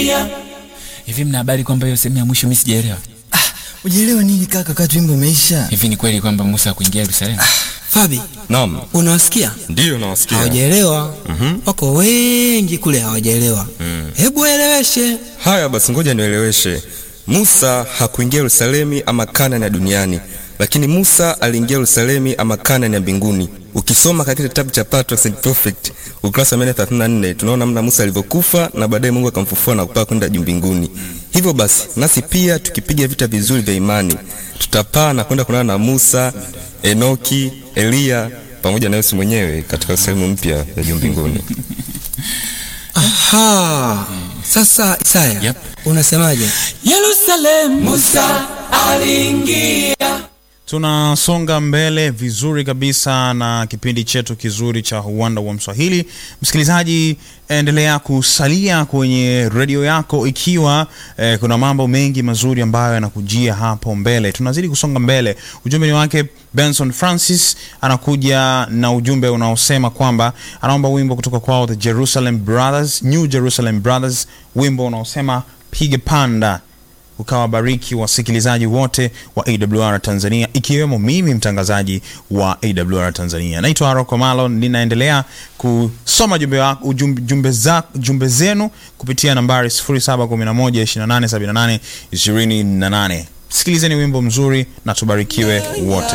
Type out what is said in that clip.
aliingia. Hivi mna habari kwamba hiyo sehemu ya mwisho mimi sijaelewa? Ujielewa nini kaka, kati wimbo umeisha? Hivi ni kweli kwamba Musa hakuingia Yerusalemu? Fabi, Naam, unawasikia? ndiyo nawasikia. Hawajaelewa. Wako wengi kule hawajaelewa. Hebu eleweshe. Haya basi, ngoja nieleweshe. Musa hakuingia Yerusalemi ama Kanani ya duniani, lakini Musa aliingia Yerusalemi ama Kanani ya mbinguni. Ukisoma katika kitabu cha Patriarchs and Prophets ukurasa wa 134 tunaona namna Musa alivyokufa na baadaye Mungu akamfufua na kupaa kwenda juu mbinguni. Hivyo basi, nasi pia tukipiga vita vizuri vya imani, tutapaa na kwenda kuonana na Musa, Enoki, Eliya pamoja na Yesu mwenyewe katika Yerusalemu mpya ya juu mbinguni. Aha. Sasa Isaya, Yep. unasemaje? Yerusalemu Musa aliingia. tunasonga mbele vizuri kabisa na kipindi chetu kizuri cha uwanda wa mswahili msikilizaji endelea kusalia kwenye redio yako ikiwa eh, kuna mambo mengi mazuri ambayo yanakujia hapo mbele tunazidi kusonga mbele ujumbe ni wake benson francis anakuja na ujumbe unaosema kwamba anaomba wimbo kutoka kwao the jerusalem brothers new jerusalem brothers wimbo unaosema pige panda ukawabariki wasikilizaji wote wa awr tanzania ikiwemo mimi mtangazaji wa awr tanzania naitwa aroko malo ninaendelea kusoma jumbe, wa- ujumbe, jumbe, za, jumbe zenu kupitia nambari 711287828 sikilizeni wimbo mzuri na tubarikiwe wote